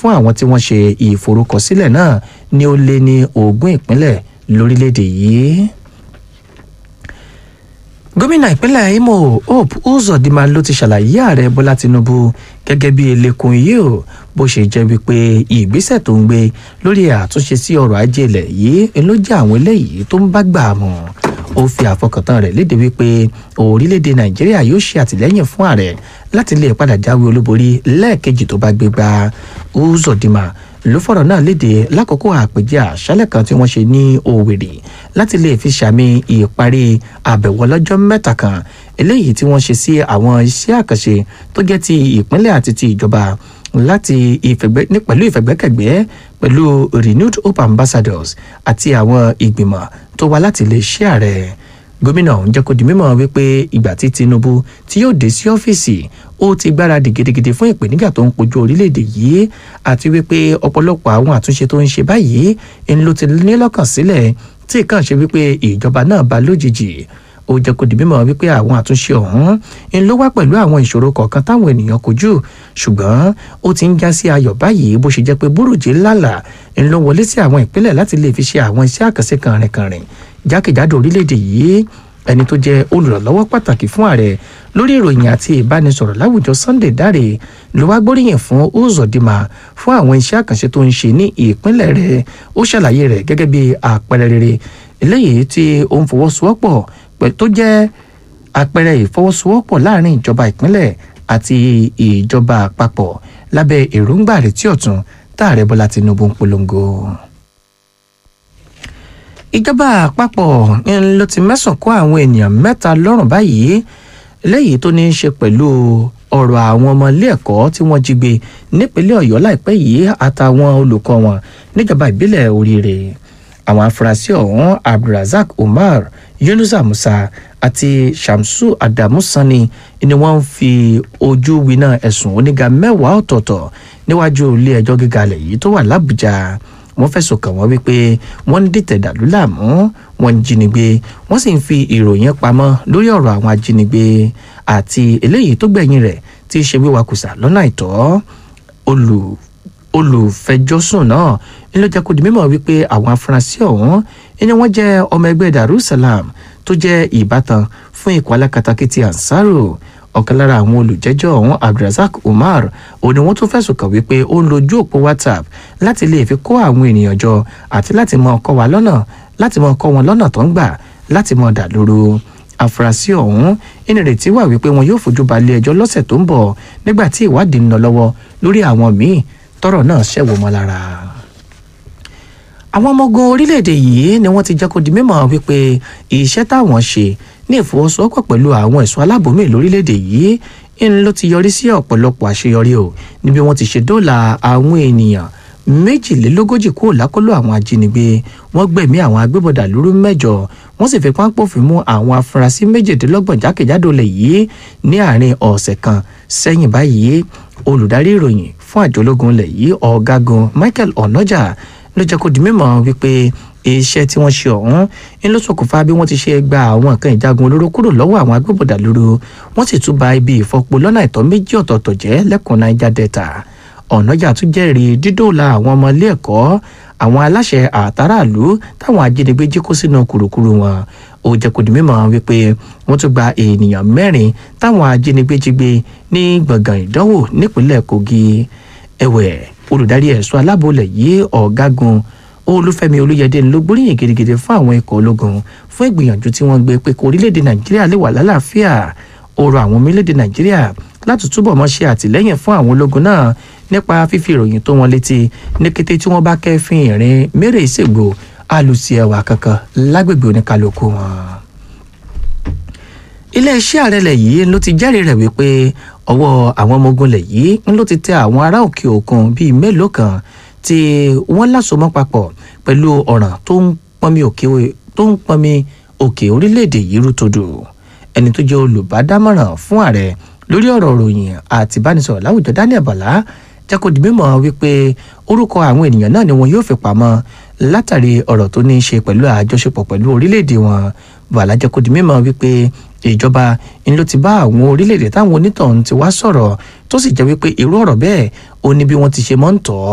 fún àwọn tí wọ́n ṣe ìforúkọsílẹ̀ náà ní ó lé ní ogún ìpínlẹ̀ lórílẹ̀‐èdè yìí gómìnà ìpínlẹ̀ imo hope uzodinma ló ti ṣàlàyé ààrẹ bọ́lá tinubu gẹ́gẹ́ bí elekun yìí o bó ṣe jẹ́ wípé ìgbésẹ̀ tó ń gbé lórí àtúnṣe sí ọrọ̀ ajé ilẹ̀ yìí ló jẹ́ àwọn eléyìí tó ń bá gbà mọ́ ó fi àfọkàntán rẹ̀ léde wípé orílẹ̀-èdè nàìjíríà yóò ṣe àtìlẹ́yìn fún ààrẹ láti lè padà jáwé olúborí lẹ́ẹ̀kejì tó bá gbé gbá uzodinma ló fọ̀rọ̀ náà léde lákòókò àpèjẹ àṣálẹ̀ kan tí wọ́n ṣe ní òwèrè láti lè fi ṣàmì ìparí àbẹ̀wò ọlọ́jọ́ mẹ́ta kan eléyìí tí wọ́n ṣe sí àwọn iṣẹ́ àkànṣe tó jẹ́ ti ìpínlẹ̀ àti ti ìjọba láti ìfẹ̀gbẹ́ ní pẹ̀lú ìfẹ̀gbẹ́kẹ̀gbẹ́ pẹ̀lú renewed hope ambassadors àti àwọn ìgbìmọ̀ tó wá láti lè ṣe ààrẹ gómìnà ọ̀hún jẹ́ kó di mímọ̀ wípé ìgbà tí tinubu tí yóò dé sí ọ́fíìsì ó ti gbáradì gidigidi fún ìpèníjà tó ń kojú orílẹ̀-èdè yìí àti wípé ọ̀pọ̀lọpọ̀ àwọn àtúnṣe tó ń ṣe báyìí ń ló ti ní lọ́kàn sílẹ̀ tí kàn ṣe wípé ìjọba náà bá lójijì ó jẹ́ kó di mímọ̀ wípé àwọn àtúnṣe ọ̀hún ń ló wá pẹ̀lú àwọn ìṣòro kọ̀ọ̀kan táwọn ènìyàn kojú ṣùgbọ́n ó ti ń já sí ayọ̀ báyìí bó ṣe jẹ́ pé búrújì lálà ń ló wọlé sí àwọn ìpínlẹ̀ láti lè fi ṣe àwọn iṣẹ́ àkànṣe kànrìnkànrìn jákèjádò orílẹ̀-èdè yìí ẹni tó jẹ́ olùrànlọ́wọ́ pàtàkì fún ààrẹ lórí ìròyìn àti ìbánisọ̀rọ̀ láwùjọ sunday dáre ló wá gbóríyìn fún uzodinma fún àwọn iṣẹ́ àkànṣe tó ń ṣe ní ìpínlẹ̀ rẹ̀ ó ṣàlàyé rẹ̀ gẹ́gẹ́ bí àpẹẹrẹ rere eléyìí tí ó ń fọwọ́sowọ́pọ̀ tó jẹ́ àpẹẹrẹ ìfọwọ́sowọ́pọ̀ láàrin ìjọba ìpínlẹ̀ àti ìjọba àpapọ̀ lábẹ́ èròǹgbà rẹ̀ tí ọ̀tún táàrẹ bọ́lá tinubu ń polongo ìjọba àpapọ̀ ló ti mẹ́sàn kó àwọn ènìyàn mẹ́ta lọ́rùn báyìí lẹ́yìn tó ní í ṣe pẹ̀lú ọ̀rọ̀ àwọn ọmọ ilé ẹ̀kọ́ tí wọ́n jí gbé nípínlẹ̀ ọ̀yọ́ láìpẹ́ yìí àtàwọn olùkọ́ wọn níjọba ìbílẹ̀ oríire àwọn afurasí ọ̀hún abdulrasaq umar yunusa musa àti shamsu adamu sani ni wọ́n ń fi ojú winá ẹ̀sùn oníga mẹ́wàá ọ̀tọ̀ọ̀tọ̀ níwájú ilé ẹjọ́ gíga alẹ̀ yìí tó wà lábújá wọ́n fẹ̀sùn kàn wọ́n wípé wọ́n ń dìtẹ̀ dàlú láàmú wọ́n ń jínigbé wọ́n sì ń fi ìròyìn pamọ́ lórí ọ̀rọ̀ àwọn ajínigbé àti eléyìí tó gbẹ̀yìn rẹ̀ tí í ṣe wíwakùsà lọ́nà àìtọ́ olù olùfẹjọ́sùn náà ń ló jẹ́ kó di mímọ̀ wípé àwọn afurasí ọ̀hún ni wọ́n jẹ́ ọmọ ẹgbẹ́ darussalam tó jẹ́ ìbátan fún ikọ̀ alákatakítí ansaru ọ̀kan lára àwọn olùjẹ́jọ́ ọ̀hún abdulrasaq umar òun ni wọ́n tún fẹ̀sùn kàn wípé ó ń lojú òpó whatsapp láti lè fi kó àwọn ènìyàn jọ àti láti mọ ọkọ wa lọ́nà láti mọ ọkọ wọn lọ́nà tó ń gbà láti mọ dà lóru àfúrásì ọ̀hún ìnìrètí wà wípé wọn yóò fojú balẹ̀ ẹjọ́ lọ́sẹ̀ tó ń bọ̀ nígbà tí ìwádìí ń lọ lọ́wọ́ lórí àwọn míì tọ́rọ̀ náà ṣẹ̀wọ̀ mọ́ lára àwọn ọmọ ogun orílẹ̀-èdè yìí ni wọ́n ti jẹ́ kó di mímọ̀ wípé iṣẹ́ táwọn ṣe ní ìfọwọ́sowọ́pọ̀ pẹ̀lú àwọn ẹ̀ṣọ́ aláàbòmí lórílẹ̀‐èdè yìí ń ló ti yọrí sí ọ̀pọ̀lọpọ̀ àṣeyọrí o níbi wọ́n ti ṣe dóòlà àwọn ènìyàn méjìlélógójì kúrò lákọlò àwọn ajínigbé wọ́n gbẹ̀mí àwọn agbébọ̀dà lóru mẹ́jọ wọ́n sì fi páńpọ̀fin mú àwọn afurasí méjìdínlọ́gbọ̀n jákèjádò lẹ̀ yìí ní àárín ọ̀sẹ̀ kan sẹ́yìn báyìí olùdarí ìròyìn fún àjọ ológun lẹ̀ yìí ọ̀gágun michael onoja ló jẹ́ kó di mímọ̀ wípé iṣẹ́ tí wọ́n ṣe ọ̀hún ń ló ṣokùnfà bí wọ́n ti ṣe gba àwọn nǹkan ìjagun olóró kúrò lọ́wọ́ àwọn agbébọ̀dà lóru wọ́n sì tún ba ibi ìfọpo lọ́nà ìtọ́ méjì ọ̀tọ̀ọ̀tọ̀ jẹ́ lẹ́kùn niger delta ọ̀nàjà tún jẹ́rìí dídòòlà àwọn ọmọ ilé ẹ̀kọ́ àwọn aláṣẹ àtàràlú táwọn ajínigbé jí kó sínú kùrùkùrù wọn ó jẹ́ kó di mímọ̀ wípé wọ́n tún gba ènìyàn mẹ́rin táwọn ajínigbé jí gbé ní gbọ̀ngàn ìdánwò nípínlẹ̀ kogi ẹ̀wẹ̀ olùdarí ẹ̀ṣọ́ alábòlẹ̀ yìí ọ̀gágun olúfẹ́mi olúyẹdẹ ló gbóríyìn gidigidi fún àwọn ikọ̀ ológun fún ìgbìyànjú tí wọ́n gbé pé kó orílẹ̀-èdè nàìjíríà lè wà lálàáfíà ó rọ àwọn ọmọ orílẹ̀-èdè nàìjíríà láti túbọ̀ mọ́ ṣe àtìlẹ́yìn fún àwọn ológun náà nípa fífi ìròyìn tó wọn létí ní kété tí wọ́n bá kẹ́fín ìrìn mérè ìṣègbò alùsí ẹwà kankan lágbègbè oníkálukú wọn. iléeṣẹ́ ààrẹ lẹ̀ yìí ló ti jẹ́rìí rẹ̀ wípé ọwọ́ àwọn ọmọ ogun lẹ̀ yìí ló ti tẹ àwọn ará òkè òkun bíi mélòó kan tí wọ́n lásomọ́ papọ̀ pẹ̀lú ọ̀ràn tó ń pọnmi òkè tó ń pọnmi òkè orílẹ̀-èdè yìí rútodò ẹni tó jẹ́ olùbádámọ̀ràn fún ààrẹ lórí ọ̀rọ̀ ròyìn àti ìbánisọ̀rọ̀ láwùjọ daniel bala jẹ́ kó di mímọ̀ wípé orúkọ àwọn ènìyàn náà ni wọn yóò fi pamọ́ látàrí ọ̀rọ̀ tó ní í ṣe pẹ̀lú àjọṣepọ̀ pẹ̀lú orílẹ̀-èdè wọn bala jẹ́ kó di mímọ̀ wípé ìjọba ń ló ti bá àwọn orílẹ̀-èdè táwọn onítọ̀hún ti wá sọ̀rọ̀ tó sì jẹ́ wípé irú ọ̀rọ̀ bẹ́ẹ̀ ó ní bí wọ́n ti ṣe mọ́ ń tọ́